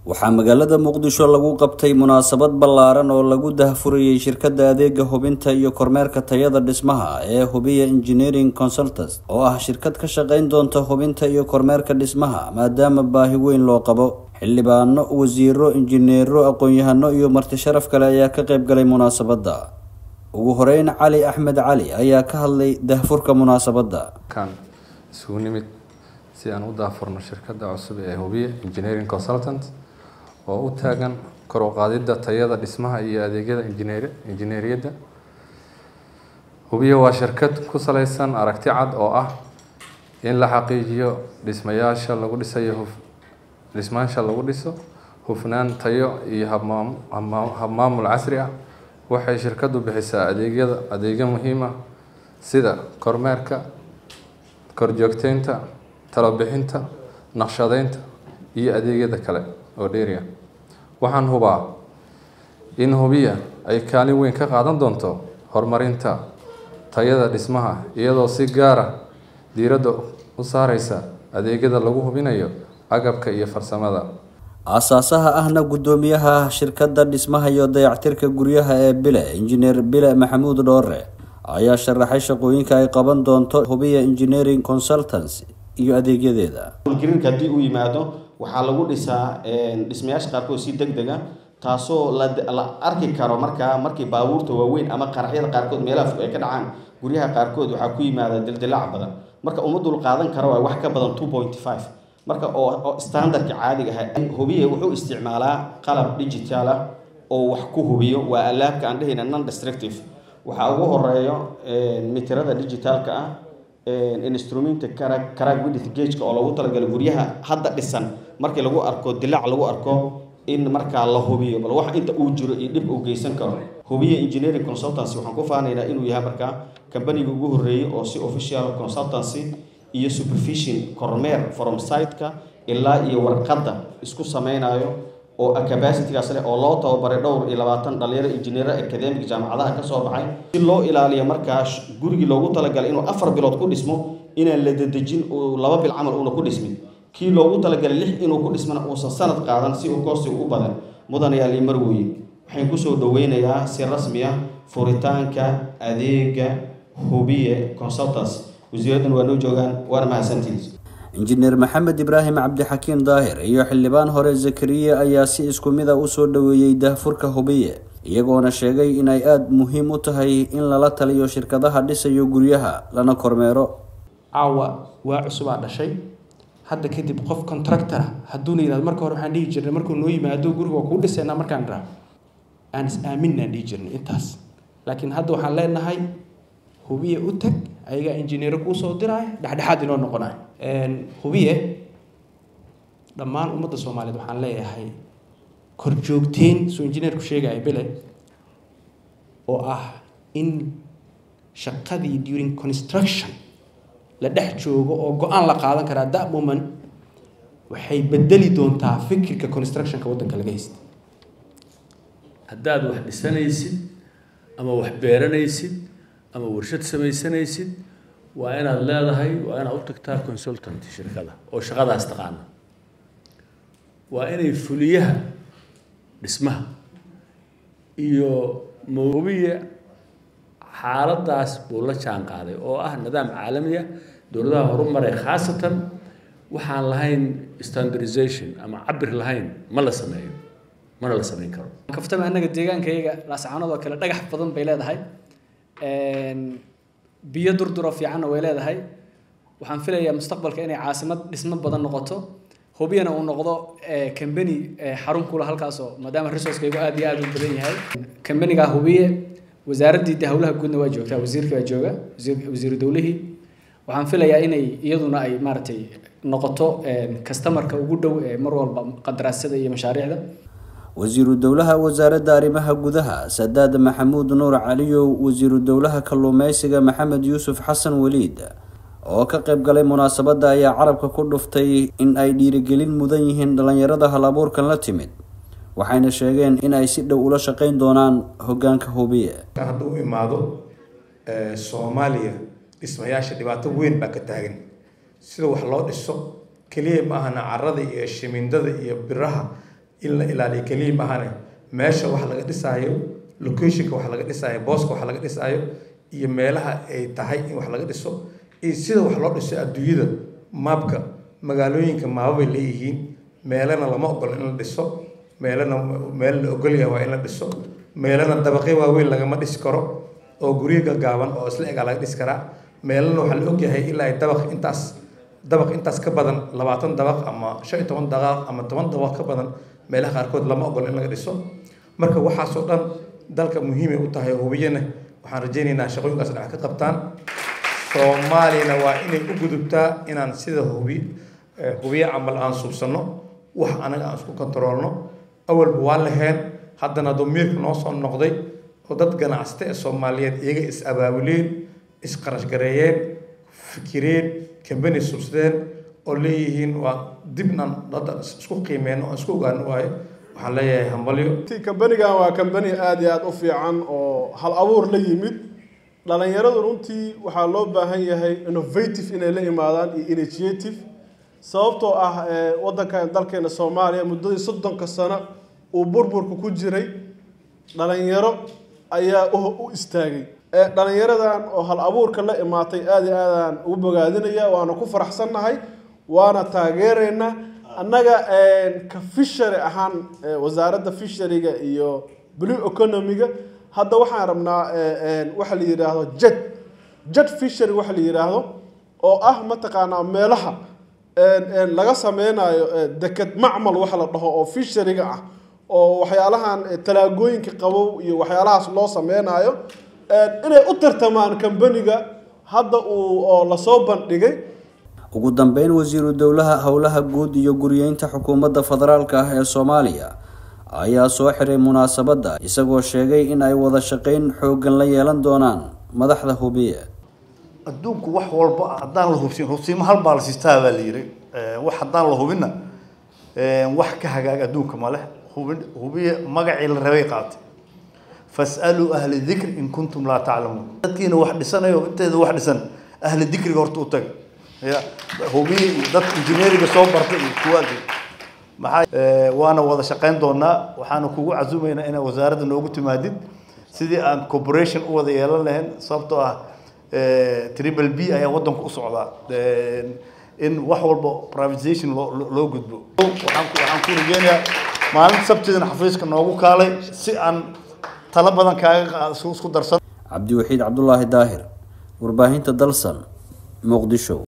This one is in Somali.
waxaa magaalada muqdisho lagu qabtay munaasabad ballaaran oo lagu dahfurayay shirkadda adeega hubinta iyo kormeerka tayada dhismaha ee hubiya engineering consultants oo ah shirkad ka shaqeyn doonta hubinta iyo kormeerka dhismaha maadaama baahi weyn loo qabo xildhibaano wasiiro injineero aqoon-yahano iyo marti sharaf kale ayaa ka qayb galay munaasabadda ugu horeyn cali axmed cali ayaa ka hadlay dahfurka munaasabadda kan isugu nimid si aan u daafurno shirkadda cusub ee hubiya engineering consultant oo u taagan kor u qaadidda tayada dhismaha iyo adeegyada injineer injineeriyadda hubiya waa shirkad ku saleysan aragti cad oo ah in la xaqiijiyo dhismayaasha lagu dhisayo huf dhismayaasha lagu dhiso hufnaan tayo iyo habmaam habmaamul casri ah waxay shirkaddu bixisaa adeegyada adeegyo muhiim ah sida kormeerka korjoogteynta talobixinta naqshadeynta iyo adeegyada kale oo dheeriya waxaan hubaa in hubiya ay kaalin weyn ka qaadan doonto horumarinta tayada dhismaha iyadoo si gaara diiradda u saareysa adeegyada lagu hubinayo agabka iyo farsamada aasaasaha ahna guddoomiyaha shirkadda dhismaha iyo dayactirka guryaha ee bile injineer bile maxamuud dhoore ayaa sharaxay shaqooyinka ay qaban doonto hubiya engineering consultants iyo adeegyadeeda howlgelinka haddii uu yimaado waxaa lagu dhisaa dhismayaasha qaarkood si deg dega taasoo la arki karo markaa markii baabuurta waaweyn ama qaraxyada qaarkood meelaha fog ay ka dhacaan guryaha qaarkood waxaa ku yimaada dildilaac badan marka uma dul qaadan karo waa wax ka badan two point five marka oo standardka caadiga ah hubiye wuxuu isticmaalaa qalab digital ah oo wax ku hubiyo waa alaabka aan dhehayna non destructive waxaa ugu horeeyo mitirada digitalka ah instrumenta carag widith gageka oo lagu talagalo guryaha hadda dhisan markii lagu arko dilaac lagu arko in markaa la hubiyo bal wax inta uu jiro iyo dhib uu geysan karo hubiya engineering consultancy waxaan ku faanaynaa inuu yahay markaa kambaniga ugu horreeyay oo si official consultancy iyo supervision kormeer from site-ka ilaa iyo warqadda isku sameynayo oo capacitygaas leh oo loo tababaray dhowr iyo labaatan dhalinyaro injineero academic jaamacadaha ka soo baxay si loo ilaaliyo markaa gurigii loogu talagalay inuu afar bilood ku dhismo inaan la dedejin uu laba bil camal uuna ku dhismin kii loogu talagalay lix inuu ku dhismana uusan sanad qaadan si uu koosiga u badan mudanayaa lii marweye waxaan kusoo dhaweynayaa si rasmi ah furitaanka adeega hubiye consultants wasiiradan waa noo joogaan waana mahadsantihiin injineer maxamed ibraahim cabdixakiim daahir iyo xildhibaan hore zakariye ayaa si isku mid a usoo dhoweeyey dahfurka hubiye iyagoona sheegay in ay aada muhiim u tahay in lala taliyo shirkadaha dhisayo guryaha lana kormeero caawa waa cusubaa dhashay hadda kadib qof contractora hadduuna yihahdo marka hore waxaan dhihi jirnay markuu noo yimaado guriga waa kuu dhisaynaa markaan dhaha aan is aaminaan dhihi jirnay intaas laakiin hadda waxaan leenahay hubiye u tag ayagaa injineero kuu soo diraayo dhexdhexaad inoo noqonayo hubiye dhammaan ummadda soomaaliyeed waxaan leeyahay korjoogteen suu injineerku sheegaya bele oo ah in shaqadii during construction la dhex joogo oo go-aan la qaadan karaa that moment waxay bedeli doontaa fikirka constructionka waddanka laga haysta haddaad wax dhisanaysid ama wax beeranaysid ama warshad samaysanaysid waa inaad leedahay waa inaad u tagtaa consultant shirkada oo shaqadaas taqaana waa inay fuliyaha dhismaha iyo mawbiya xaaladaas buu la jaan qaaday oo ah nidaam caalami ah dowladaha horumaray khaasatan waxaan lahayn standardization ama cabir lahayn ma la sameeyo mana la samayn karo kaftama annaga deegaankayaga laascaanood oo kale dhagax badan bay leedahay biyo durduro fiicanna way leedahay waxaan filayaa mustaqbalka inay caasimad dhismo badan noqoto hubiyana uu noqdo kambani xarun kula halkaasoo maadaama resourcekaygu aad iyo aad u badan yahay kambanigaa hubiye wasaaraddii de howlaha guudna waa joogtaa wasiirka waa jooga wasiiru dowlihii waxaan filayaa inay iyaduna ay maaragtay noqoto customarka ugu dhow ee mar walba qandaraasyada iyo mashaariicda wasiiru dowlaha wasaaradda arrimaha gudaha sadaad maxamuud nuur caliyow wasiiru dowlaha kalluumeysiga maxamed yuusuf xasan weliid oo ka qayb galay munaasabadda ayaa carabka ku dhuftay in ay dhiirigelin mudan yihiin dhallinyarada hal abuurkan la timid waxayna sheegeen in ay si dhow ula shaqeyn doonaan hoggaanka hubiye hadduu imaado soomaaliya dhismayaasha dhibaato weyn baa ka taagan sida wax loo dhiso keliya ma ahana carada iyo shimindada iyo biraha in la ilaaliyo keliya maahane meesha wax laga dhisaayo locationka wax laga dhisaayo booska wax laga dhisaayo iyo meelaha ay tahay in wax laga dhiso iyo sida wax loo dhiso adduunyada maabka magaalooyinka maababay leeyihiin meelana lama ogolo in la dhiso meelana meel la ogolyahay waa in la dhiso meelana dabaqyo waaweyn lagama dhisi karo oo guryo gagaaban oo isla egaa laga dhisi karaa meelana waxaa la ogyahay ilaa ay dabaq intaas dabaq intaas ka badan labaatan dabaq ama shan iyo toban dabaq ama toban dabaq ka badan meelaha qaarkood lama ogolo in laga dhiso marka waxaasoo dhan dalka muhiimay u tahay hubiyana waxaan rajaynaynaa shaqooyinkaas dhinac ka qabtaan soomaaliyana waa inay u gudubtaa inaan sida hubi hubiye camal aan subsanno wax anaga aan isku kontaroolno awalba waa laheen haddana damiirka noo soo noqday oo dad ganacsata ee soomaaliyeed iyaga is abaabuleen isqarashgareeyeen fikireen kambani subsadeen oo leeyihiin waa dibnan hadda isku qiimeyno oo isku ogaano waayo waxaan leeyahay hambalyo kambanigan waa kambani aada iyo aada u fiican oo hal abuur la yimid dhalinyaradu runtii waxaa loo baahan yahay innovative inay la imaadaan iyo initiative sababtoo ah wadankan dalkeena soomaaliya muddadii soddonka sano uu burburka ku jiray dhalinyaro ayaa u istaagay dhalinyaradan oo hal abuurka la imaatay aada iyo aadaan ugu bogaadinaya waana ku faraxsannahay waana taageeraynaa annaga ka fishery ahaan wasaaradda fisheriga iyo blue economiga hadda waxaan rabnaa waxa la yidhaahdo jed jed fishery waxa la yidhaahdo oo ah mataqaanaa meelaha laga sameynayo deked macmal waxa la dhaho oo fisheriga ah oo waxyaalahan talaagooyinka qabow iyo waxyaalahaas loo sameynayo inay u tartamaan kambaniga hadda uu oo lasoo bandhigay ugu dambeyn wasiiru dowlaha howlaha guud iyo guriyeynta xukuumadda federaalka ah ee soomaaliya ayaa soo xiray munaasabadda isagoo sheegay in ay wada shaqeyn xooggan la yeelan doonaan madaxda hubiye adduunku wax walba haddaan la hubsin hubsiimo hal baa la siistaa baa la yiri wax haddaan la hubinna wax ka hagaag adduunka ma leh hubin hubiye magacii la rabay qaatay fas'aluu ahla dikri in kuntum laa taclamuun dadkiina wax dhisanayo inteeda wax dhisan ahla dikriga horta u taga ya hubiye iyo dad injineeriga soo bartay iyo kuwaasi maxaa waana wada shaqayn doonaa waxaana kugu casumaynaa inaa wasaaradda noogu timaadid sidii aan corporation u wada yeelan lahayn sababtoo ah triple b ayaa waddanku u socdaa in wax walba privatization loo loo gudbo waxaan waxaan ku rajeynayaa maalinta sabtidana xafiiska noogu kaalay si aan talo badan kaaga isku darsan cabdiwaxiid cabdulaahi daahir warbaahinta dalsan muqdisho